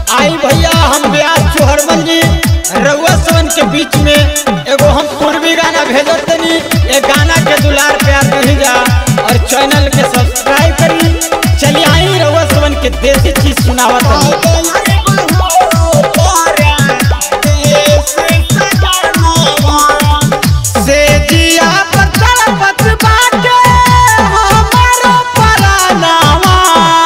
आई भैया हम ब्यास चोहरमल जी रउआ सोन के बीच में एगो हम पूर्वी गाना भेजत तनी ए गाना के दुलार प्यार दही जा और चैनल के सब्सक्राइब करी चलिए आई रउआ सोन के देसी चीज सुनावत तनी से जिया पर तड़पत बाटे हमारो परानावा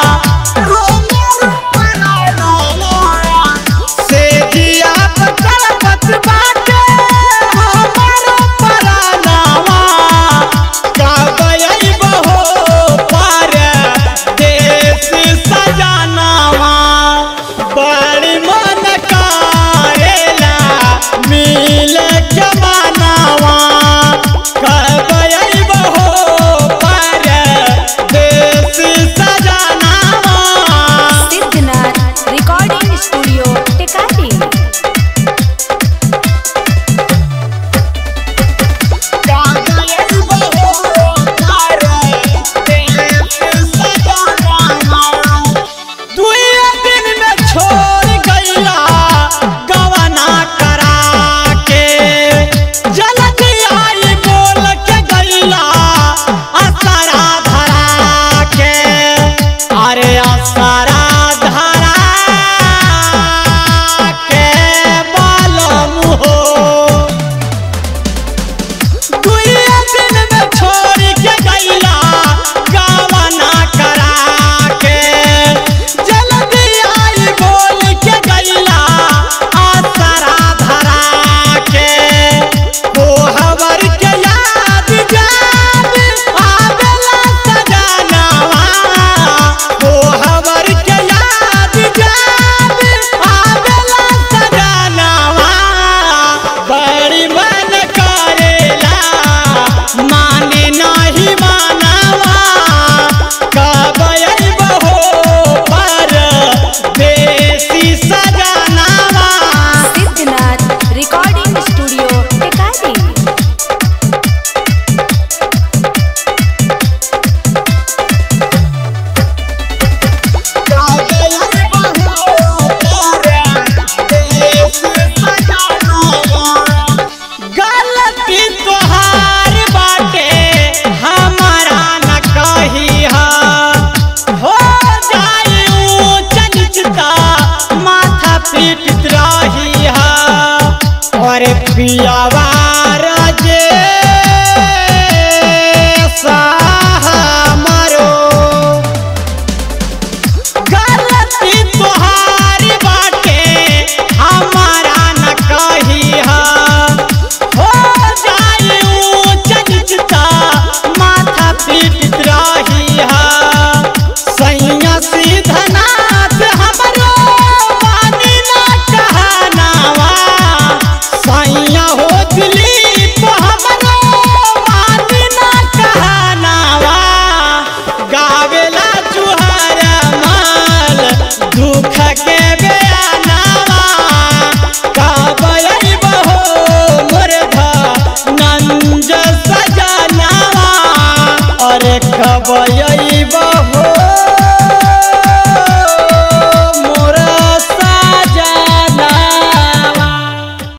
से जिया पर तड़पत बाटे हमारो परानावा कब अइबहो पर देश सजनावा बड़ी मन करेला मिल के मनावा कब अइबहो पर देश सजनावा सिद्धनाथ रिकॉर्डिंग स्टूडियो टेकाटी दुए दिन में छोड़ गईला गवना करा के जल्दी आई बोल के गईला असरा धरा के अरे असरा धरा के बालम हो दुए दिन में छोड़ के गईला गावना करा के जल्दी आई बोल के गईला आसरा धरा के वो हवर के याद जान आवेला सजनावा वो हवर के याद जान आवेला सजनावा बड़ी मन करेला माने नहीं मानावा कब अइबहो पर देसी सजनावा सिद्धनाथ रिकॉर्डिंग स्टूडियो टेकाटी गलती तोहार बाटे हमारा न कही हो जाई ऊंच नीचता माथा पीट रही और पियावा जे मरो गलती तोहारी बाटे हमारा न कही हो जाई ऊंच नीचता माथा पीट रही सैया सीधनाथ हमरो मानी ना कहनावा सैया हो दिलीप हमरो मानी ना कहनावा गावेला चुहर माल दुख के बयानावा कब अइबहो मुर्धा नंज सजनावा अरे कब